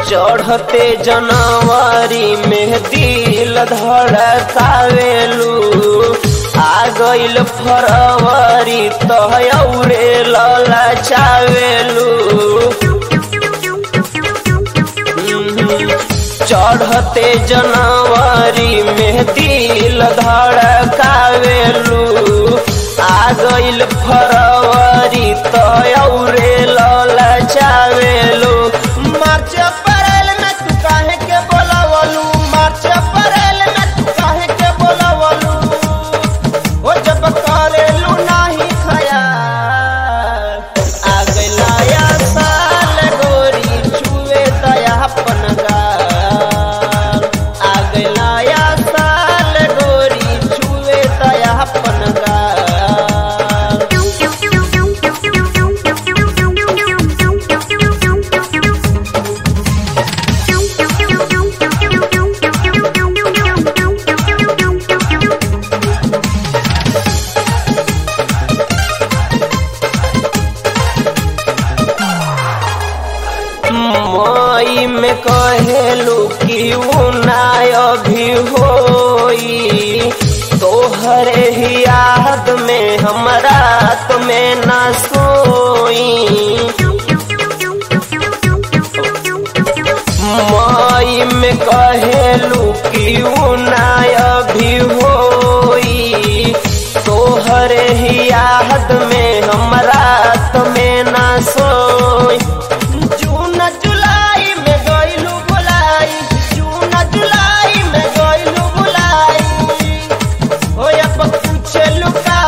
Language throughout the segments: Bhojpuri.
चढ़ते जनवरी में दिल धड़कावेलू आ गइल फरवरी तहरे लला चावेलू चढ़ते जनवरी में दिल धड़कावेलू आ गइल फरवरी तयौरे लला चावेलू मार्च अप्रैल में तू काहे के बोलावलू मार्च अप्रैल में तू काहे के बोलावलू ओ जब करेलू नाही खयाल आ गइला या साल गोरी छुए दया अपन गाल आ गइला या साल गोरी छुए दया अपन गाल मई में कहेलू कि उनाय अभी होई तोहरे ही याद में हमरा तुम्हें न सोई मई में कहेलू कि उनाय अभी होई तोहरे ही याद में हमरा तुम्हें न सोई जून जुलाई में गइलू बुलाई जून जुलाई में गइलू बुलाई हो अब पूछे लुका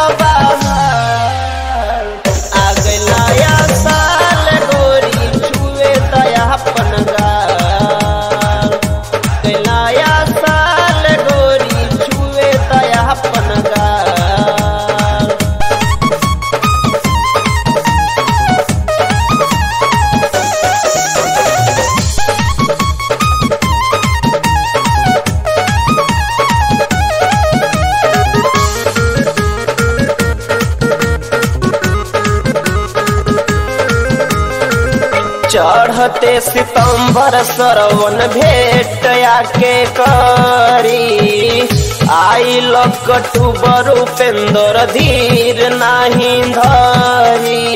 बाहर आ गइला या साल गोरी छुए दया अपन गाल गइला या साल गोरी छुए दया अपन गाल चढ़ते सितंबर सरवन भेट आके करी आई अक्टूबर उपेंद्र धीर नाही धरी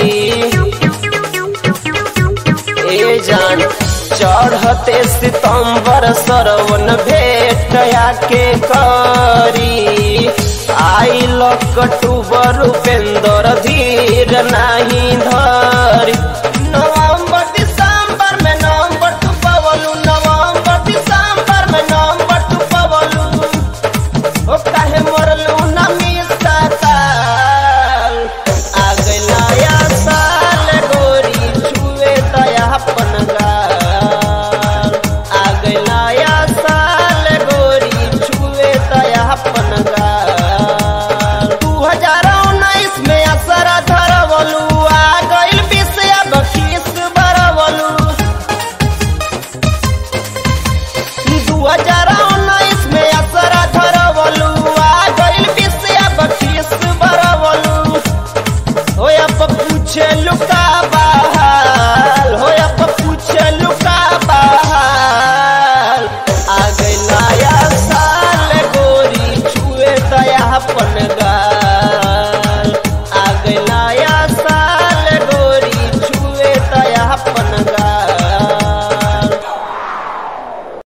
ए जान चढ़ते सितंबर सरवन भेट आके करी आई अक्टूबर उपेंद्र धीर नाही धरी नवंबर दिसंबर में नवंबर तू पवलू नवंबर दिसंबर में नवंबर तू पवलू ओ काहे मरलू ना मिसा साल आ गइला या साल गोरी छुए दया अपन गाल आ गइला या साल गोरी छुए दया अपन गाल दू हजार उन्नीस में असर धरवलू आ गइल बीस अब खीस बरवलू दू हजार उन्नीस में असर धरवलू आ गइल बीस अब खीस बरवलू हो अब पूछे लुका बहाल हो अब पूछे लुका बहाल आ गइला या साल गोरी छुए दया अपन